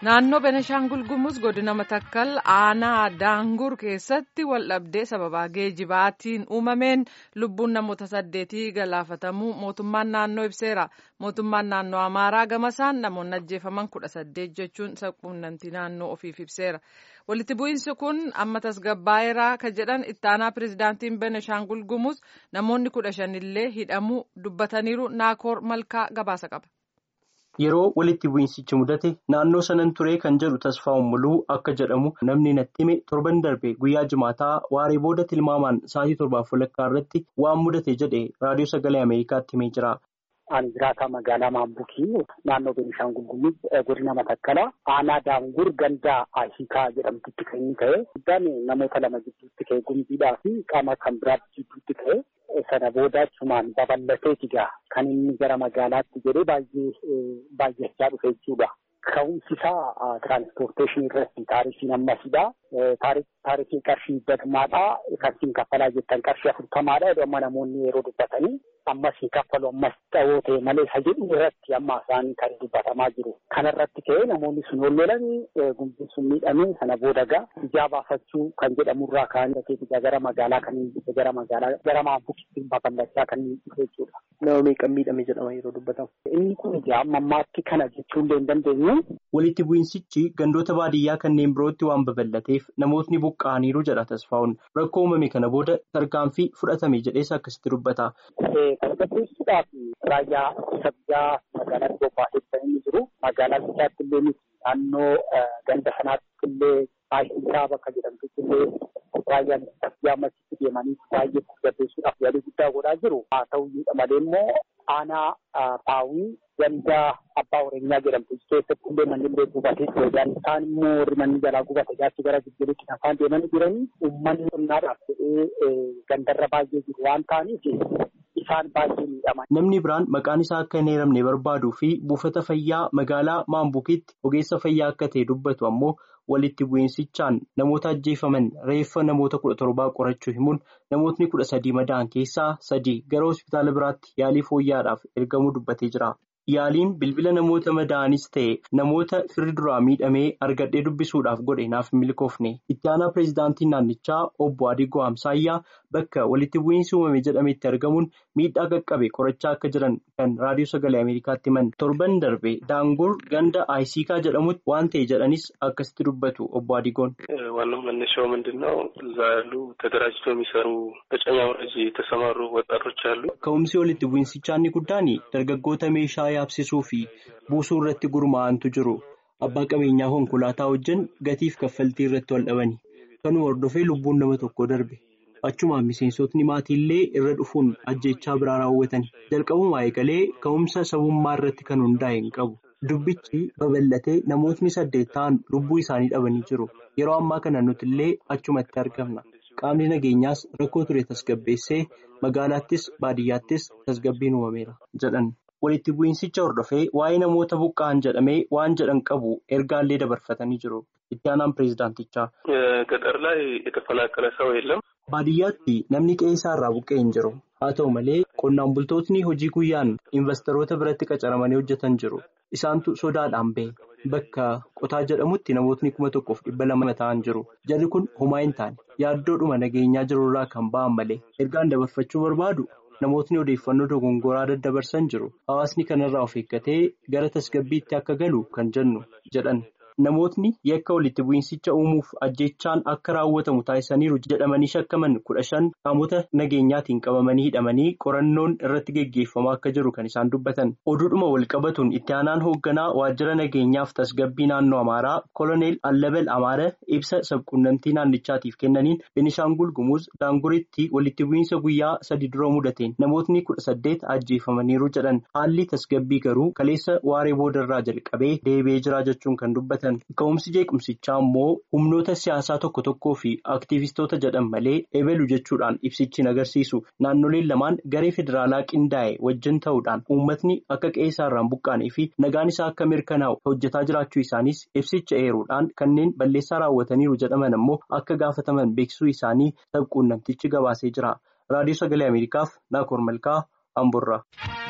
Naannoo Benishaangul Gumuz godina Matakkal aanaa Daangur keessatti waldhabdee sababaa geejibaatiin uumameen lubbuun namoota saddeetii galaafatamuu mootummaan naannoo ibseera. Mootummaan naannoo Amaaraa gamasaan namoonni ajjeefaman kudha saddeet jechuun sabquunnamtii naannoo ofiif ibseera. Walitti bu'iinsi kun amma tasgabbaa'eeraa kan jedhan ittaanaa pirezidaantiin Benishaangul Gumuz namoonni kudha shanillee hidhamuu dubbataniiru naakoor malkaa gabaasa qaba. Yeroo walitti bu'iinsichi mudate naannoo sanan turee kan jedhu tasfaa'uun muluu akka jedhamu namni natti hime torban darbe guyyaa jimaataa waaree booda tilmaamaan sa'aatii torbaaf walakkaa irratti waan mudate jedhe raadiyoo sagalee Ameerikaatti himee jira. Ani jiraataa magaalaa Maambukii naannoo Benishaangul Gumuz godina Matakkala aanaa Daangur gandaa Ahiikaa jedhamtutti kan inni ka'e. Guddaan namoota lama gidduutti ka'e gumbiidhaa fi qaama kan biraatti gidduutti ka'e. Sana booda achumaan babal'ateeti gaa kan inni gara magaalaatti jedhee baay'ee baay'achaa dhufe jechuudha. Ka'umsi isaa tiraanspoorteeshinii irratti taarifiin ammasidha. Taarifiin qarshii badmaadha. Qarshii kaffalaa jettan qarshii afurtamaadha. Amma namoonni yeroo dubbatanii ammas hin kaffalu ammas xa'oo ta'e malee isa jedhu irratti amma isaan kan dubbatamaa jiru. Kana irratti ka'ee namoonni sun ol lolanii gumbiin sun miidhamee sana booda gaa ijaa baafachuu kan jedhamurraa ka'anii gara magaalaa kan gara magaalaa gara maambukitti babal'achaa kan dhufe jechuudha. Nama meeqan miidhame jedhama yeroo dubbatamu. Inni kun ijaa amma ammaatti kana jechuullee hin dandeenyu. Walitti bu'iinsichi gandoota baadiyyaa kanneen birootti waan babal'ateef namootni buqqa'aniiru jedha tasfaa'uun rakkoo uumame kana booda tarkaanfii fudhatame jedhees akkasitti dubbata. Tasgabbeessuudhaaf raayyaa ittisa biyyaa magaalaa Gombaateetti kan inni jiru magaalaa Bichaatti illee miti naannoo ganda sanaatti illee Aashiisaa bakka jedhamtutti illee raayyaan ittisa biyyaa ammasitti deemanii baay'ee tasgabbeessuudhaaf yaalii guddaa godhaa jiru. Haa ta'uyyuu malee immoo aanaa Paawii ganda abbaa oreenyaa jedhamtu keessatti illee manni illee gubatee ture. Isaan immoo warri manni jalaa gubate jaarsi gara jijjiirutti afaan deemanii jiranii uummanni qonnaadhaaf jedhee gandarra baay'ee jiru waan ta'aniif isaan baay'ee miidhaman. Namni biraan maqaan isaa akka hin eeramne barbaaduu fi buufata fayyaa magaalaa Maambukiitti ogeessa fayyaa akka ta'e dubbatu ammoo walitti bu'iinsichaan namoota ajjeefaman reeffa namoota kudha torbaa qorachuu himuun namootni kudha sadii madaa'an keessaa sadii gara hospitaala biraatti yaalii fooyyaadhaaf ergamuu dubbatee jira. Yaaliin bilbila namoota madaa'anis ta'e namoota firri duraa miidhamee argadhee dubbisuudhaaf godhe naaf milkoofne. Itti aanaa pireezidaantiin naannichaa obbo Adigoo Amsaayyaa bakka walitti bu'iinsi uumame jedhametti argamuun miidhaa qaqqabe qorachaa akka jiran kan raadiyoo sagalee Ameerikaatti himan. Torban darbe daangur ganda Ayisiikaa jedhamutti waan ta'e jedhanis akkasitti dubbatu obbo Adigoon. ዋናው መነሻው ምንድን ነው? እዛ ያሉ ተደራጅተው የሚሰሩ በጨኛ ወረጅ የተሰማሩ ወጣቶች አሉ። ከኡምሲ ወሊtti bu'iinsichaa inni guddaan dargaggoota meeshaa yaabsisuu fi buusuu irratti gurmaa'antu jiru. Abbaa qabeenyaa konkolaataa wajjin gatiif kaffaltii irratti wal dhabani. Kanuma hordofee lubbuun nama tokko darbe. Achumaan miseensotni maatiillee irra dhufuun ajjechaa biraa raawwatan. Jalqabumaa eegalee ka'umsa sabummaa irratti kan hundaa'e hin qabu. Dubbichi babal'atee namootni saddeet ta'an lubbuu isaanii dhabanii jiru. Yeroo ammaa kana nuti illee achumatti argamna. Qaamni nageenyaas rakkoo ture tasgabbeessee magaalaattis baadiyyaattis tasgabbiin uumameera jedhan. Walitti bu'iinsicha hordofee waa'ee namoota buqqa'an jedhamee waan jedhan qabu ergaallee dabarfatanii jiru. Itti aanaan pireezidaantichaa. ገጠር ላይ የተፈናቀለ ሰው የለም። Baadiyyaatti namni qe'ee isaarraa buqqa'e hin jiru. Haa ta'u malee qonnaan bultootni hojii guyyaan investoroota biratti qacaramanii hojjetan jiru. Isaantu sodaadhaan ba'e. Bakka qotaa jedhamutti namootni kuma tokkoof dhibba lama ta'an jiru. Jarri kun homaa hin taane yaaddoodhuma nageenyaa jirurraa kan ba'an malee ergaan dabarfachuu barbaadu namootni odeeffannoo dogongoraa daddabarsan jiru. Hawaasni kanarraa of eeggatee gara tasgabbiitti akka galu kan jennu jedhan. Namootni yakka walitti bu'iinsicha uumuuf ajjechaan akka raawwatamu taasisaniiru jedhamanii shakkaman kudha shan qaamota nageenyaatiin qabamanii hidhamanii qorannoon irratti geggeeffamaa akka jiru kan isaan dubbatan. Oduudhuma walqabatuun itti aanaan hoogganaa waajjira nageenyaaf tasgabbii naannoo Amaaraa Koloneel Allabal Amaara ibsa sabquunnamtii naannichaatiif kennaniin Benishaangul Gumuz Daanguritti walitti bu'iinsa guyyaa sadi dura mudateen namootni kudha saddeet ajjeefamaniiru jedhan. Haalli tasgabbii garuu kaleessa waaree boodarraa jalqabee deebi'ee jira jechuun kan dubbatan. Ka'umsi jeequmsichaa immoo humnoota siyaasaa tokko tokkoo fi aktiivistoota jedhan malee eebelu jechuudhaan ibsichi hin agarsiisu. Naannoleen lamaan garee federaalaa qindaa'e wajjin ta'uudhaan uummatni akka qe'ee isaarraan buqqaanee fi nagaan isaa akka mirkanaa'u hojjetaa jiraachuu isaanis ibsicha eeruudhaan kanneen balleessaa raawwataniiru jedhaman ammoo akka gaafataman beeksisuu isaanii sabquunnamtichi gabaasee jira. Raadiyoo Sagalee Ameerikaaf Naakoor Malkaa Amborraa.